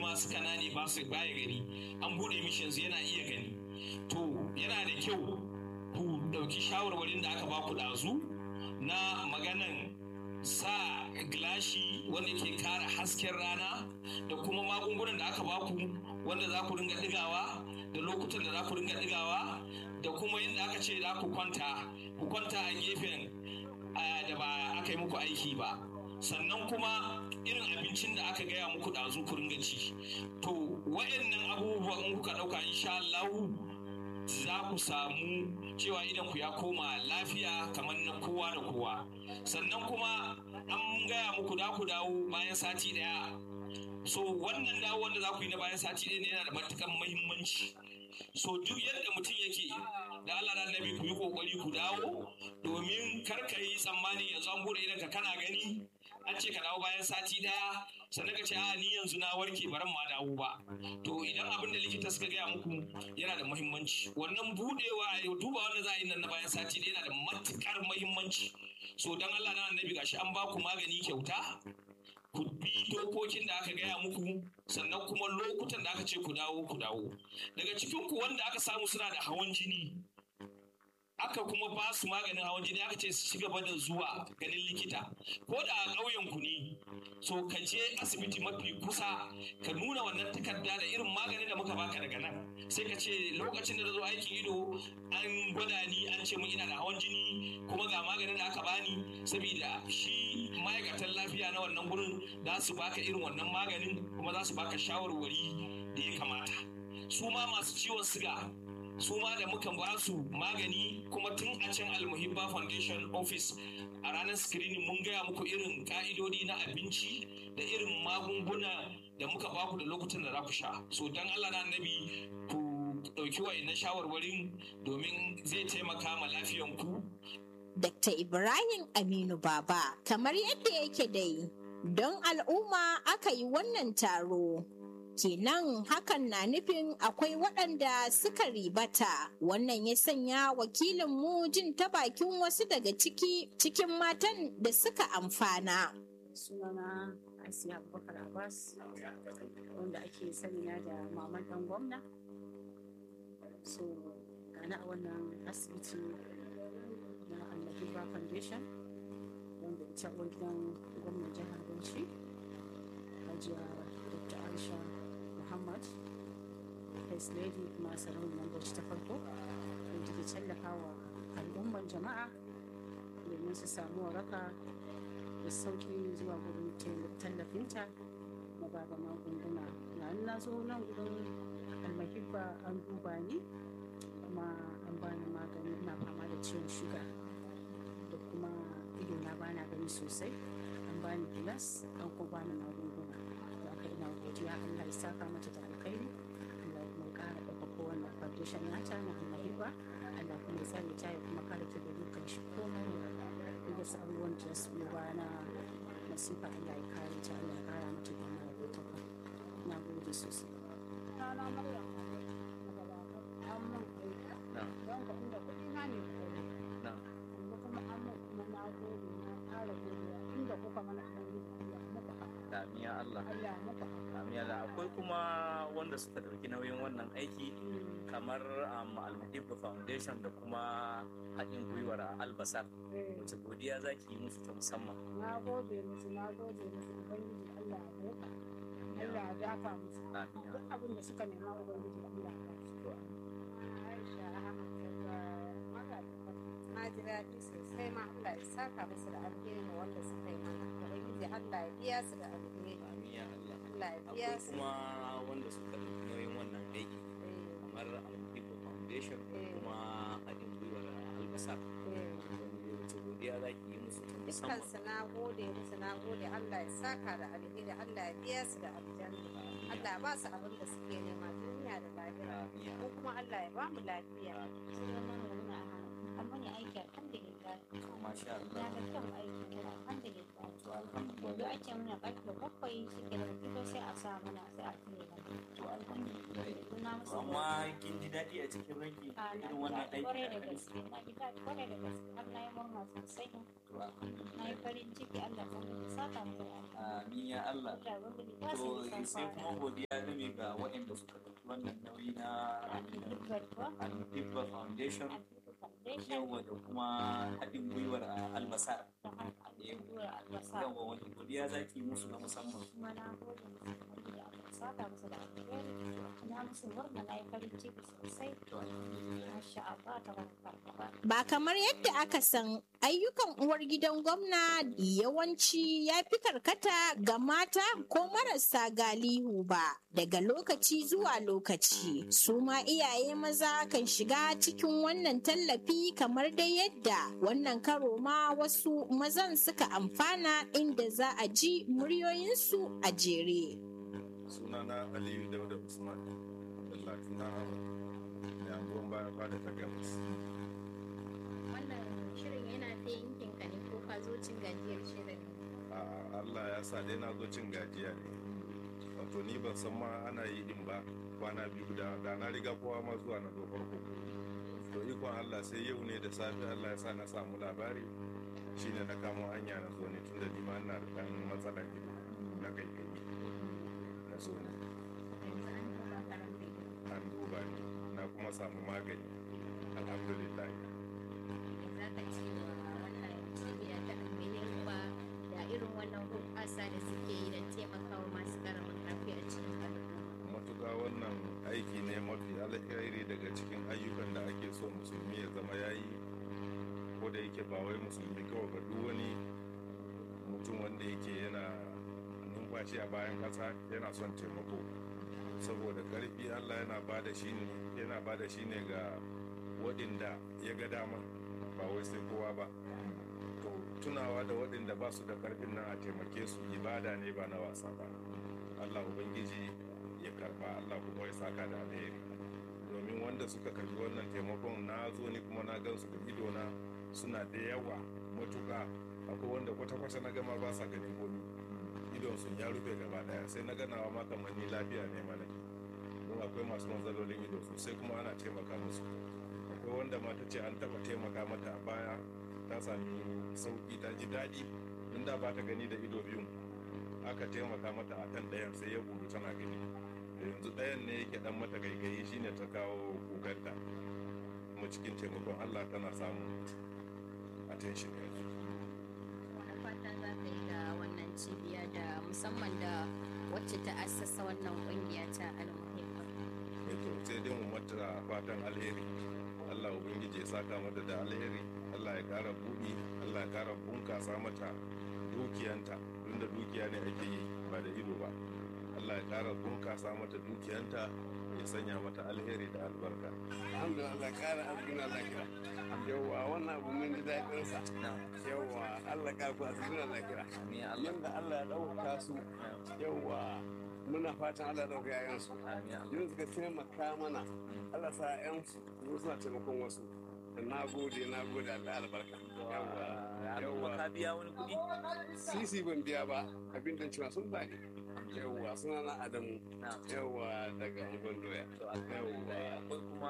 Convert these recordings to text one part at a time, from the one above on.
dama suka nane ba su baya gani an bude mishi yanzu yana iya gani to yana da kyau ku dauki shawarwarin da aka ba ku dazu na maganan sa gilashi wanda ke kare hasken rana da kuma magungunan da aka baku wanda za ku ringa digawa da lokutan da za ku ringa digawa da kuma yadda aka ce za ku kwanta ku kwanta a gefen da ba aka yi muku aiki ba sannan kuma irin abincin da aka gaya muku ɗazu ku ringa ci to wayannan abubuwan in kuka ɗauka insha Allah za ku samu cewa idan ku ya koma lafiya kamar na kowa da kowa sannan kuma an gaya muku da ku dawo bayan sati daya so wannan dawo wanda za ku yi na bayan sati ɗaya ne yana da matukan muhimmanci so duk yadda mutum yake da Allah da annabi ku yi kokari ku dawo domin kar ka yi tsammani yanzu an bude idan ka kana gani an ce ka dawo bayan sati daya sannan ka ce a ni yanzu na warke baran ma dawo ba to idan abin da likita suka gaya muku yana da muhimmanci wannan budewa duba wanda za a yi nan na bayan sati daya yana da matukar muhimmanci so dan Allah na annabi gashi an ba ku magani kyauta ku bi dokokin da aka gaya muku sannan kuma lokutan da aka ce ku dawo ku dawo daga cikin ku wanda aka samu suna da hawan jini aka kuma ba su maganin hawan jini aka ce su ci gaba da zuwa ganin likita ko da a ƙauyen ku ne so ka je asibiti mafi kusa ka nuna wannan takarda da irin maganin da muka baka daga nan sai ka ce lokacin da na zo aikin ido an gwada ni an ce mun ina da hawan jini kuma ga maganin da aka bani saboda shi ma'aikatan lafiya na wannan gurin za su baka irin wannan maganin kuma za su baka shawarwari da ya kamata su ma masu ciwon siga su ma da muka ba su magani kuma tun a can almuhibba foundation office a ranar screening mun gaya muku irin ka'idodi na abinci da irin magunguna da muka baku da lokutan da za ku sha so dan allah na annabi ku ɗauki wa'in shawarwarin domin zai taimaka ma lafiyanku Dr. Ibrahim Aminu Baba, kamar yadda yake dai, don al'umma aka yi wannan taro. Kenan hakan na nufin akwai waɗanda suka ribata, wannan ya sanya wakilinmu jin ta bakin wasu daga ciki cikin matan da suka amfana. Sunana Asiya Abubakar Abbas, wanda ake sani na da maman ɗan gwamna. So, gana a wannan asibiti na Allahiba Foundation wanda ita uwar gidan gwamnan jihar Bauchi Hajiya Dr. Aisha Muhammad First Lady kuma sarauniyar Bauchi ta farko da take tallafa wa al'umman jama'a domin su samu waraka da sauki zuwa gurin tallafinta na bada magunguna na na zo nan gurin almahibba an duba ni kuma an bani magani ina fama da ciwon shuga da kuma ido na bana gani sosai an bani gilas an kuma bani magunguna da aka ina godiya Allah ya saka mata da alkhairi Allah ya kuma kara ɗaukaka wannan foundation nata na almahiba Allah kuma ya tsare ta ya kuma kare ta da dukkan shi komai da su abubuwan da su biyo bana masifa Allah ya kare ta Allah ya kara mata da Allah ya ɗaukaka na gode sosai. Rana Maryam, an mun aiki, don ka inda kuɗi na ne kuɗi. Yanzu kuma an mun kuma na gode na ƙara godiya inda kuka mana ɗan Allah muka haka. Damiya Allah. Allah muka haka. Damiya Allah. Akwai kuma wanda suka ɗauki nauyin wannan aiki kamar um, Almuhibba Foundation da kuma haɗin gwiwar Albasar. Wace godiya za ki yi musu ta musamman? Na gode musu, na gode musu, Ubangiji Allah ya muka. Allah ya dafa musu. Damiya. Duk abin da suka nema Ubangiji Allah ya ba su. Aisha Ahmad daga Magajin Na ji daɗi sosai ma Allah ya saka musu da alheri wanda suka yi mana. Ubangiji Allah ya biya su da alheri. Damiya Allah. Allah ya biya Akwai su. kuma wanda suka ɗauki nauyin wannan aiki kamar Almuhibba Foundation da Eh. kuma haɗin gwiwar Albasar. Eh. Wace godiya za ki yi musu ta musamman? Dukkansu na gode musu na gode Allah ya saka da alheri Allah ya biya su da aljanna. Allah ya ba su abin da suke nema duniya da lafiya. Damiya. Ko kuma Allah ya ba mu lafiya. amma ne aiki alhamdulillah masha na Allah ga kyan aiki kuma alhamdulillah to yanzu alhamdulillah ake muna karfe bakwai shi ke da fito sai a sa mana sai a tune mana to alhamdulillah yanzu na musu amma kin ji daɗi a cikin ranki a na irin wannan ji daɗi aiki kwarai da ake da gaske na ji daɗi kwarai da gaske har na yi murna sosai to na yi alhamdulillah farin ciki Allah ya sani saka mu da amin ya Allah Allah ya bani ba su to nisan sai kuma kwana godiya game ga waɗanda suka ɗauki wannan nauyi na Alhamdulillah kuwa Al-Hibba Foundation Alhamdulillah Foundation yawa da kuma haɗin gwiwar Albasar da hankali gura albasa yawa wani godiya za ki musu na musamman kuma na gode musu da Allah saka musu da alheri na musu murna na yi farin ciki sosai to alhamdulillah masha Allah ta barka Ba kamar yadda aka san ayyukan uwar gidan gwamna yawanci ya fi karkata ga mata ko marasa galihu ba daga lokaci zuwa lokaci. Su ma iyaye maza kan shiga cikin wannan tallafi kamar dai yadda wannan karo ma wasu mazan suka amfana inda za a ji muryoyinsu a jere. sunana aliyu dauda usman dallatu na ahmad mai anguwan baya fada ta gabas wannan shirin yana ta yankin ka ne ko ka zo cin gajiyar shirin a allah ya sa dai na zo cin gajiya ne wato ni ban san ma ana yi din ba kwana biyu da da na riga kowa ma zuwa na zo farko to ikon allah sai yau ne da safe allah ya sa na samu labari shine na kamo hanya na zo ne tunda ni ma ina da ɗan matsalar ido na kai kai na zo ne yanzu an duba karan da an duba ni na kuma samu magani alhamdulillah za ka ce wa wannan cibiya ta alminin ba da irin wannan hoɓɓasa da suke yi don taimakawa masu karamin karfi a cikin al'umma matuƙa wannan aiki ne mafi alheri daga cikin ayyukan da ake so musulmi ya zama ya yi ko da yake ba wai musulmi kawai ba duk wani mutum wanda yake yana numfashi a bayan ƙasa yana son taimako saboda ƙarfi allah yana ba da shi ne yana ba da shi ne ga waɗanda ya ga dama ba wai sai kowa ba to tunawa da waɗanda ba su da ƙarfin nan a taimake su ibada ne ba na wasa ba allah ubangiji ya karba allah kuma ya saka da alheri domin wanda suka karbi wannan taimakon na zo ni kuma na gansu da idona suna da yawa matuka akwai wanda kwata-kwata na gama ba sa ganin komi idon sun ya rufe gaba daya sai na ganawa ma kamar ni lafiya ne mana don akwai masu matsalolin ido sosai kuma ana taimaka musu akwai wanda ma ta ce an taba taimaka mata a baya ta sami sauki ta ji daɗi don da ba ta gani da ido biyun aka taimaka mata a kan ɗayan sai ya bugu tana gani da yanzu ɗayan ne yake ɗan mata gaigayi shine ta kawo kukanta kuma cikin taimakon allah tana samun attention yanzu wani fata za ka yi da wannan cibiya da musamman da wacce ta assasa wannan kungiya ta almuhimma to sai dai mu mata fatan alheri allah ubangiji ya saka mata da alheri allah ya kara buɗi allah ya kara bunkasa mata dukiyanta tunda dukiya ne ake yi ba da ido ba allah ya kara bunkasa mata dukiyanta ya sanya mata alheri da albarka alhamdulillah kara arziki Allah kira yawwa wannan abu mun ji daɗin sa yawwa Allah ka ku arziki Allah kira amin ya Allah yanda Allah ya ɗauka su yawwa muna fatan Allah ya ɗauka yayan su amin ya Allah yanzu suka taimaka mana Allah sa ƴan su su suna taimakon wasu na gode na gode Allah albarka yawwa Al'umma ka biya wani kuɗi sisi ban biya ba abin da cewa sun bani yawwa suna na Adamu na yawwa daga Ungon Doya to alhamdulillah akwai kuma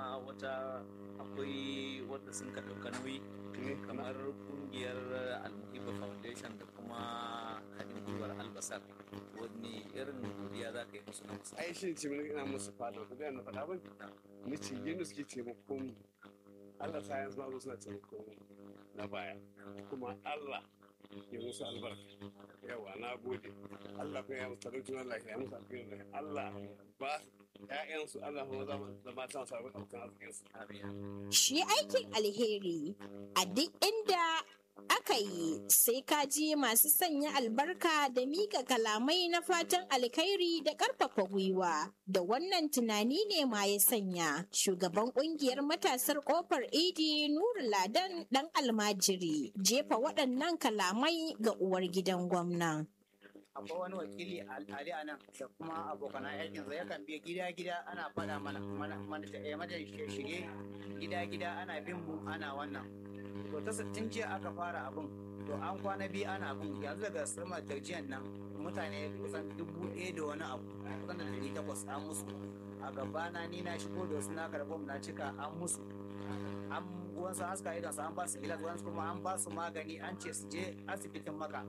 wata akwai wanda sun ka ɗauka nauyi ne kamar kungiyar almuhiba foundation da kuma haɗin gwiwar albasar wani irin godiya za ka yi musu na musamman ai shi ce mun ina musu fada ku ga na faɗa ba ni ce yadda suke taimakon Allah sa yanzu ma zo suna taimakon na baya kuma Allah ya musu albarka yawa na gode Allah kuma ya musu talauci Allah ya musu albarka Allah ba ƴaƴansu Allah kuma zama da matan su abin abokan arzikinsu amin Shi aikin alheri a duk inda aka yi sai ka ji masu sanya albarka da mika kalamai na fatan alkhairi da ƙarfafa gwiwa. Da wannan tunani ne ma ya sanya shugaban ƙungiyar matasar ƙofar idi Nuru Ladan ɗan almajiri jefa waɗannan kalamai ga uwar gidan gwamnan. akwai wani wakili ali a nan da kuma abokan aikinsa yakan bi gida-gida ana faɗa mana mana mana shige gida-gida ana bin mu ana wannan to ta tun jiya aka fara abin to an kwana biyu ana abin yanzu daga sama da jiyan nan mutane kusan dubu ɗaya da wani abu kusan da ɗari takwas an musu a gabana ni na shigo da wasu na karɓo na cika an musu an wasu haska idan su an ba su gilas wasu kuma an ba su magani an ce su je asibitin maka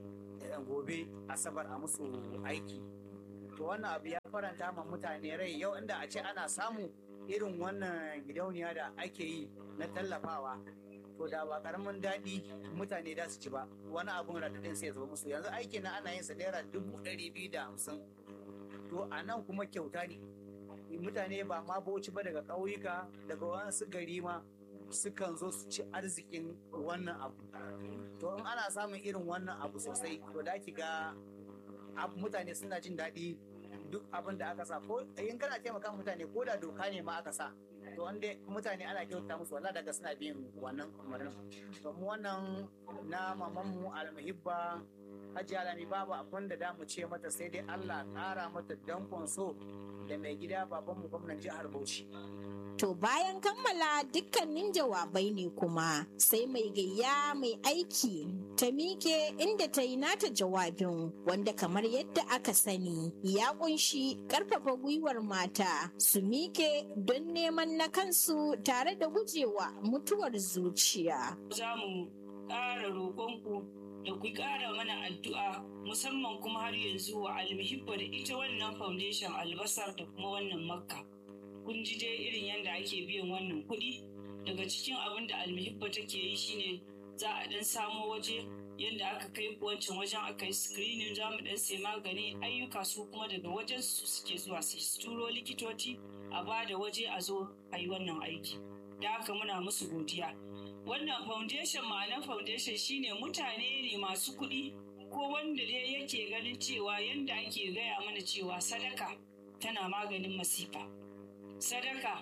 gobe asabar a musu aiki to wannan abu ya faranta ma mutane rai yau inda a ce ana samu irin wannan gidauniya da ake yi na tallafawa to da ba karamin daɗi mutane da su ci ba wani abun radadin sai ya zo musu yanzu aiki na ana yin sa naira dubu ɗari biyu da hamsin to a nan kuma kyauta ne mutane ba ma bauchi ba daga ƙauyuka daga wasu gari ma sukan zo su ci arzikin wannan abu to in ana samun irin wannan abu sosai to da ki ga mutane suna jin daɗi duk abin da aka sa ko in kana taimaka mutane ko da doka ne ma aka sa to wanda mutane ana kyauta musu wala daga suna bin wannan umarnin to mu wannan na mamanmu almuhibba hajji alami babu abin da damu ce mata sai dai Allah ƙara mata dankon so da mai gida babanmu gwamnan jihar Bauchi To bayan kammala dukkanin jawabai ne kuma sai mai gayya mai aiki ta mike inda ta yi nata jawabin wanda kamar yadda aka sani ya kunshi karfafa gwiwar mata su mike don neman na kansu tare da gujewa mutuwar zuciya. Za mu ƙara roƙonku da ku ƙara mana addu'a musamman kuma har yanzu wa almihibba da ita wannan foundation albasar da kuma wannan makka. kun ji dai irin yadda ake biyan wannan kuɗi daga cikin abin da almihibba take yi shine za a dan samo waje yadda aka kai wancan wajen aka yi screening za mu dan sai magani ayyuka su kuma daga wajen su suke zuwa su turo likitoci a ba da waje a zo a yi wannan aiki da haka muna musu godiya wannan foundation ma'anar foundation shine mutane ne masu kuɗi ko wanda dai yake ganin cewa yadda ake gaya mana cewa sadaka tana maganin masifa sadaka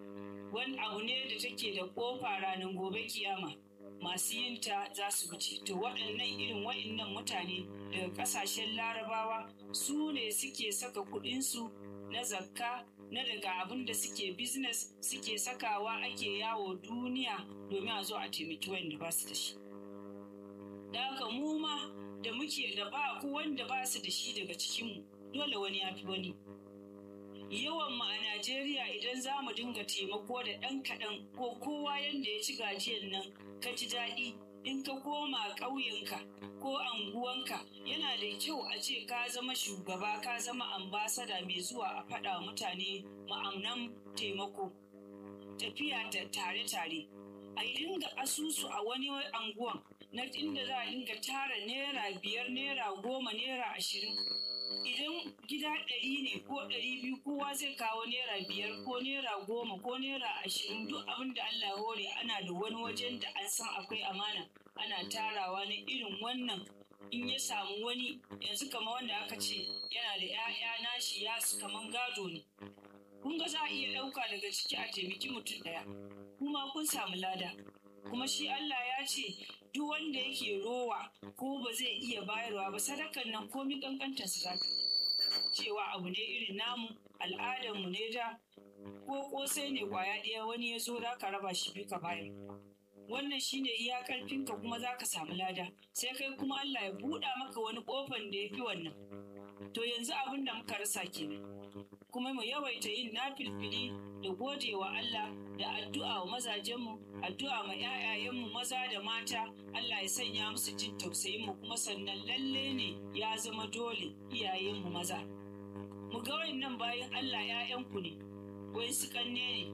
wani abu ne da take da kofa ranar gobe kiyama masu yinta za su wuce to waɗannan irin waɗannan mutane daga ƙasashen larabawa su ne suke saka kuɗinsu na zakka na daga abin da suke business suke sakawa ake yawo duniya domin a zo a taimaki wanda ba su da shi da haka mu ma da muke da ba ku wanda ba su da shi daga cikinmu dole wani ya fi wani yawan mu a Najeriya idan za mu dinga taimako da ɗan kaɗan ko kowa yadda ya ci gajiyar nan ka ji daɗi in ka koma ƙauyenka ko anguwanka yana da kyau a ce ka zama shugaba ka zama ambasada mai zuwa a faɗa mutane ma'amnan taimako tafiya da tare-tare a dinga asusu a wani anguwan na inda za a dinga tara naira biyar naira goma naira ashirin idan gida ɗari ne ko ɗari biyu kowa zai kawo naira biyar ko naira goma ko naira ashirin duk abin da Allah hore ana da wani wajen da an san akwai amana ana tarawa na irin wannan in ya samu wani yanzu kama wanda aka ce yana da 'ya'ya nashi ya su kaman gado ne kun ga za a iya ɗauka daga ciki a taimaki mutum ɗaya kuma kun samu lada kuma shi Allah ya ce duk wanda yake rowa ko ba zai iya bayarwa ba sadakan nan komi kankantar su zaka cewa abu ne irin namu al'adar mu ne da ko kosai ne kwaya ɗaya wani ya zo da ka raba shi biyu ka bayar wannan shine iya karfinka kuma za ka samu lada sai kai kuma Allah ya buɗa maka wani ƙofan da ya fi wannan to yanzu abin da muka rasa kenan kuma mu yawaita yin nafilfili da gode wa Allah da addu'a wa mazajenmu addu'a ma 'ya'yayenmu maza da mata Allah ya sanya musu jin tausayin mu kuma sannan lalle ne ya zama dole iyayenmu maza mu ga wayannan bayan Allah 'ya'yanku ne wai su kanne ne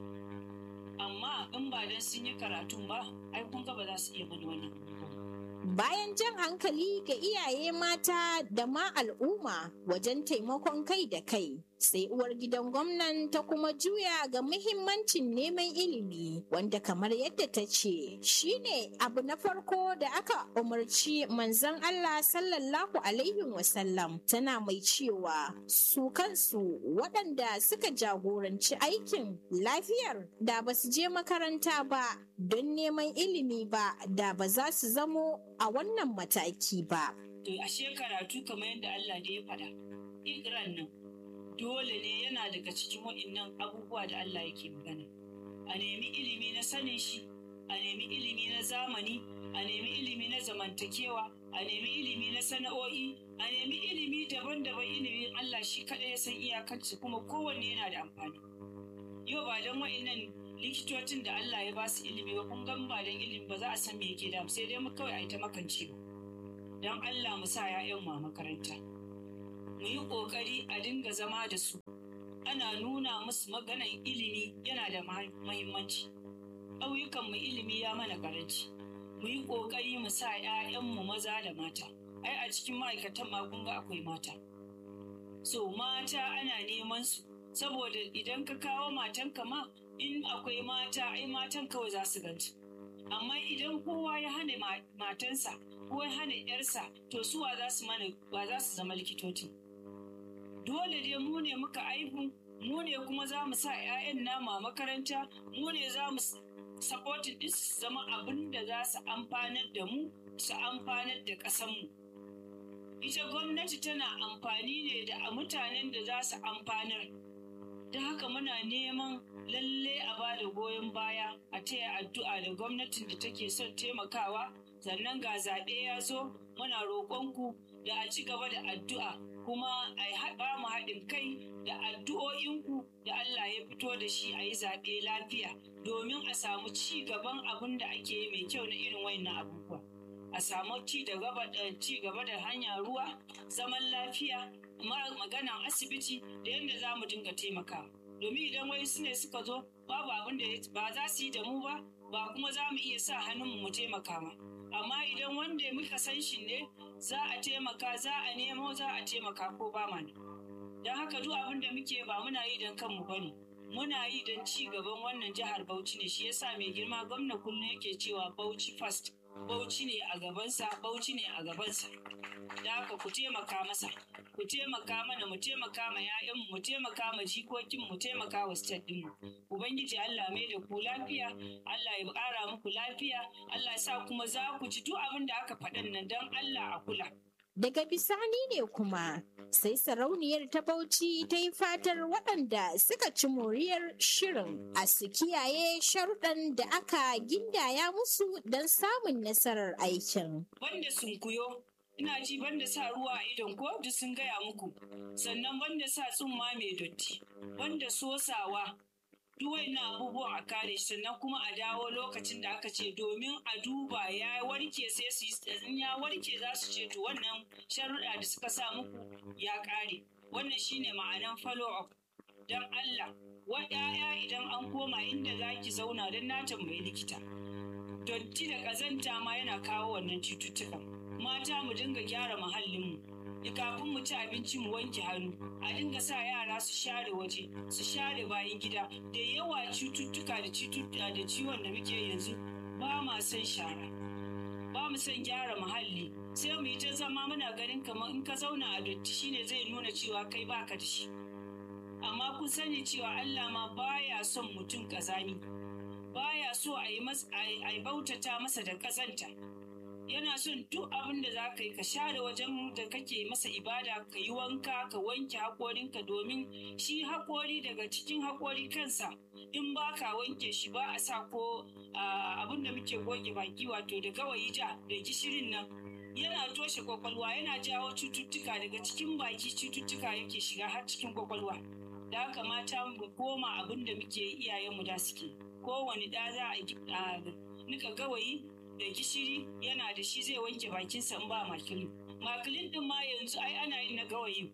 amma in ba dan sun yi karatun ba ai kun ga ba za su iya bani wannan Bayan jan hankali ga iyaye mata da ma al'umma wajen taimakon kai da kai, sai uwar gidan gwamnan ta kuma juya ga muhimmancin neman ilimi wanda kamar yadda ta ce shine abu na farko da aka umarci manzon Allah sallallahu alaihi wasallam tana mai cewa su kansu waɗanda suka jagoranci aikin lafiyar da ba su je makaranta ba don neman ilimi ba da ba za su zamo a wannan mataki ba. to ashe karatu kamar yadda Allah da ya faɗa ikran nan dole ne yana daga cikin waɗannan abubuwa da Allah yake magana a nemi ilimi na sanin shi a nemi ilimi na zamani a nemi ilimi na zamantakewa a nemi ilimi na sana'o'i a nemi ilimi daban-daban ilimin Allah shi kaɗai ya san iyakarsu kuma kowanne yana da amfani yau ba don wa'innan likitocin da Allah ya ba su ilimi ba kun gan ba don ilimi ba za a san me yake da sai dai mu kawai a yi ta makance ba don Allah mu sa 'ya'yan mu a makaranta mu yi ƙoƙari a dinga zama da su ana nuna musu maganan ilimi yana da mahimmanci ƙauyukan mu ilimi ya mana karanci mu yi ƙoƙari mu sa 'ya'yanmu maza da mata ai a cikin ma'aikatan magunga akwai mata so mata ana neman su saboda idan ka kawo matanka ma in akwai mata ai matan kawai za su ganci amma idan kowa ya hana matansa ko ya hana yarsa to suwa za su mana ba za su zama likitoci dole dai mu ne muka aihu mu ne kuma za mu sa 'ya'yan nama makaranta mu ne za mu supporting din su zama abin da za su amfanar da mu su amfanar da ƙasanmu ita gwamnati tana amfani ne da mutanen da za su amfanar da haka muna neman lalle a ba da goyon baya a taya addu'a da gwamnatin da take son taimakawa sannan ga zaɓe ya zo muna roƙonku da a ci gaba da addu'a kuma a ba mu haɗin kai da addu'o'inku da Allah ya fito da shi a yi zaɓe lafiya domin a samu ci gaban abin da ake yi mai kyau na irin wayannan abubuwa a samu ci da gaba da ci gaba da hanyar ruwa zaman lafiya maganan asibiti da yadda za mu dinga taimaka domin idan wai su ne suka zo babu abin da ba za su yi da mu ba ba kuma za mu iya sa hannunmu mu taimaka ba amma idan wanda muka san shi ne za a taimaka za a nemo za a taimaka ko ba ma don haka duk abin da muke ba muna yi don kanmu bane muna yi don ci gaban wannan jihar Bauchi ne shi yasa mai girma gwamna kullum yake cewa Bauchi first Bauchi ne a gabansa Bauchi ne a gabansa da haka ku taimaka masa ku taimaka mana mu taimaka ma 'ya'yanmu mu taimaka ma jikokin mu taimaka wa state ɗinmu ubangiji Allah mai da ku lafiya Allah ya ƙara muku lafiya Allah ya sa kuma za ku ji duk abin da aka faɗan nan don Allah a kula Daga bisani ne kuma sai sarauniyar ta Bauchi ta yi fatar waɗanda suka ci moriyar shirin a su kiyaye sharuɗan da aka gindaya musu don samun nasarar aikin. Banda sunkuyo, ina ji banda sa ruwa a idon ko duk sun gaya muku, sannan banda sa tsumma mai dotti, banda sosawa, na abubuwan a kare shi sannan kuma a dawo lokacin da aka ce domin a duba ya warke sai su yi ya warke za su ce to wannan sharuɗa da suka sa muku ya kare wannan shine ma'anan follow up don Allah wa ‘ya'ya idan an koma inda za ki zauna don na tambayi likita dotti da ƙazanta ma yana kawo wannan cututtukan mata mu dinga gyara muhallinmu kafin mu ci abinci mu wanke hannu a dinga sa yara su share waje su share bayan gida da yawa cututtuka da cututtuka da ciwon da muke yanzu ba ma son shara ba mu son gyara muhalli sai mu yi ta zama muna ganin kamar in ka zauna a dotti shine zai nuna cewa kai baka da shi amma kun sani cewa Allah ma baya son mutum kazami baya so a yi bautata masa da kazanta yana son duk abin da za ka yi ka share wajen da kake masa ibada ka yi wanka ka wanke haƙorinka domin shi haƙori daga cikin haƙori kansa in ba ka wanke shi ba a sa ko abin da muke goge baki wato da gawayi ja da gishirin nan yana toshe kwakwalwa yana jawo cututtuka daga cikin baki cututtuka yake shiga har cikin kwakwalwa da haka mata mu koma abin da muke iyayenmu da suke kowane ɗa za a nika gawayi da gishiri yana da shi zai wanke bakinsa in ba makilin makilin din ma yanzu ai ana yin na gawayi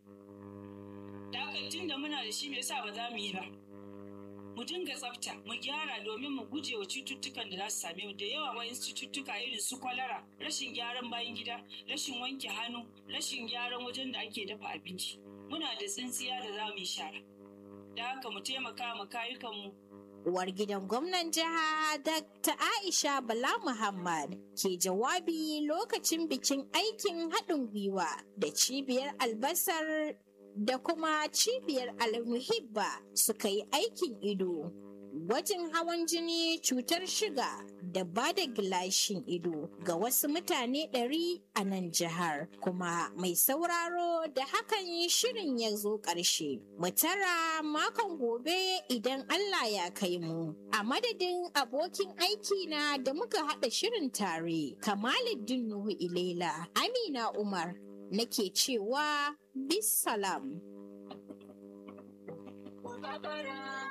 da haka tun da muna da shi me yasa ba za mu yi ba mu dinga tsafta mu gyara domin mu guje wa cututtukan da za su same mu da yawa wa'in cututtuka irin su kwalara rashin gyaran bayan gida rashin wanke hannu rashin gyaran wajen da ake dafa abinci muna da tsintsiya da za mu yi shara da haka mu taimaka ma kayukanmu Uwar gidan gwamnan jiha Dr. Aisha Bala Muhammad ke jawabi lokacin bikin aikin haɗin gwiwa da cibiyar albasar da kuma cibiyar almuhibba suka yi aikin ido. Gwajin hawan jini cutar shiga da ba da gilashin ido ga wasu mutane ɗari a nan jihar. Kuma mai sauraro da hakan shirin ya zo ƙarshe. Mu tara makon gobe idan Allah ya kai mu. A madadin abokin aiki na da muka haɗa shirin tare, Kamaluddin Nuhu Ilela, Amina Umar, nake cewa bisalam. Babara